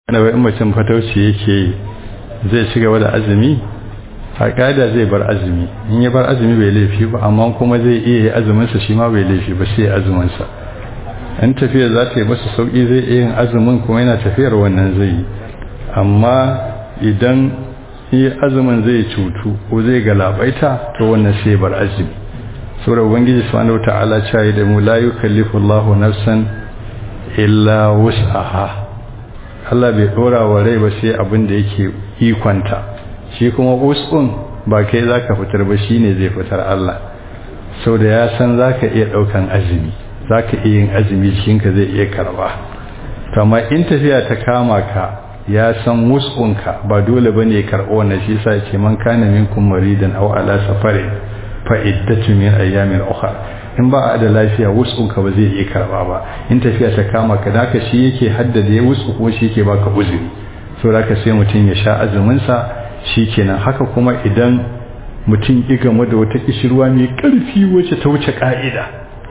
na wai mutum fatauci yake zai ci gaba da azumi a ƙa'ida zai bar azumi in ya bar azumi bai laifi ba amma kuma zai iya yi azuminsa shi ma bai laifi ba sai azuminsa in tafiya za ta yi masa sauƙi zai iya yin azumin kuma yana tafiyar wannan zai yi amma idan yi azumin zai cutu ko zai galabaita to wannan sai bar azumi saboda ubangiji subhanahu wata'ala cewa da mu la yukallifu Allahu nafsan illa wus'aha Allah bai dora wa rai ba sai abin da yake ikonta shi kuma us'un ba kai zaka fitar ba shine zai fitar Allah saboda ya san zaka iya daukan azumi zaka iya yin azumi cikin ka zai iya karba to amma in tafiya ta kama ka ya san wus'unka ba dole bane karɓo wannan shi yasa ce man kana minkum maridan aw ala safarin fa iddatu min ayyamin ukhra in ba a da lafiya wus'unka ba zai iya karba ba in tafiya ta kama ka da shi yake haddada ya wus'u kuma shi yake baka uzuri saboda ka sai mutum ya sha azumin sa shikenan haka kuma idan mutum ya game da wata kishirwa mai karfi wacce ta wuce ka'ida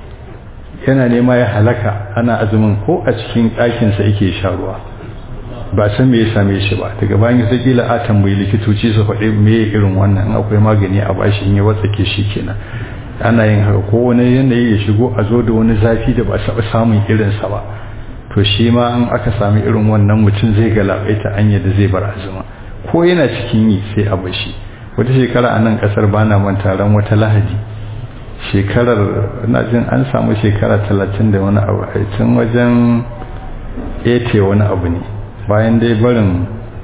yana nema ya halaka ana azumin ko a cikin ɗakinsa yake sha ruwa ba san me ya same shi ba daga bayan sai kila a tambayi likitoci su faɗi me irin wannan in akwai magani a bashi in ya watsake shi kenan ana yin haka ko wani yanayi ya shigo a zo da wani zafi da ba taɓa samun irinsa ba to shi ma in aka sami irin wannan mutum zai galabaita anya da zai bar azuma ko yana cikin yi sai a bashi wata shekara a nan ƙasar bana manta ran wata lahadi shekarar na jin an samu shekara talatin da wani abu a tun wajen ete wani abu ne bayan dai barin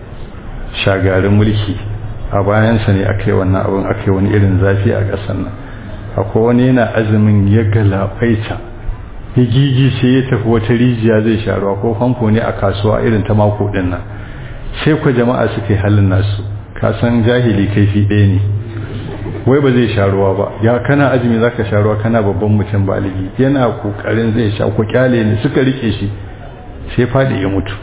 shagarin mulki a bayansa ne aka yi wannan abin aka yi wani irin zafi a ƙasar nan akwai wani yana azumin ya galabaita ya gigi sai ya tafi wata rijiya zai sha ruwa ko famfo ne a kasuwa irin ta mako din nan sai ku jama'a suka yi halin nasu ka san jahili kaifi ɗaya ne wai ba zai sha ruwa ba ya kana azumi zaka sha ruwa kana babban mutum baligi yana kokarin zai sha ku kyale ne suka rike shi sai fadi ya mutu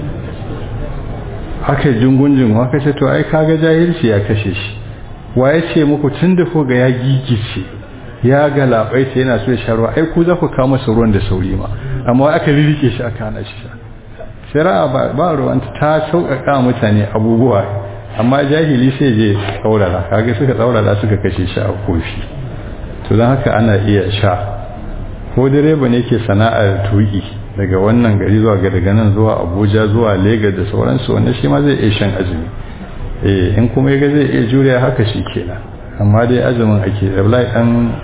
haka jungunjin haka ce to ai kaga jahilci ya kashe shi waye ce muku tun da ko ga ya gigice ya ga labai sai yana so ya sha ruwa ai ku za ku kawo masa ruwan da sauri ma amma aka ririke shi aka hana shi sha shari'a ba ba ruwan ta sauƙaƙa mutane abubuwa amma jahili sai je tsaurara kaga suka tsaurara suka kashe shi a kofi to don haka ana iya sha ko direba ne ke sana'ar tuki daga wannan gari zuwa ga daga nan zuwa abuja zuwa lagos da sauransu wannan shi ma zai iya shan azumi eh in kuma yaga zai iya juriya haka shi kenan amma dai azumin ake da dan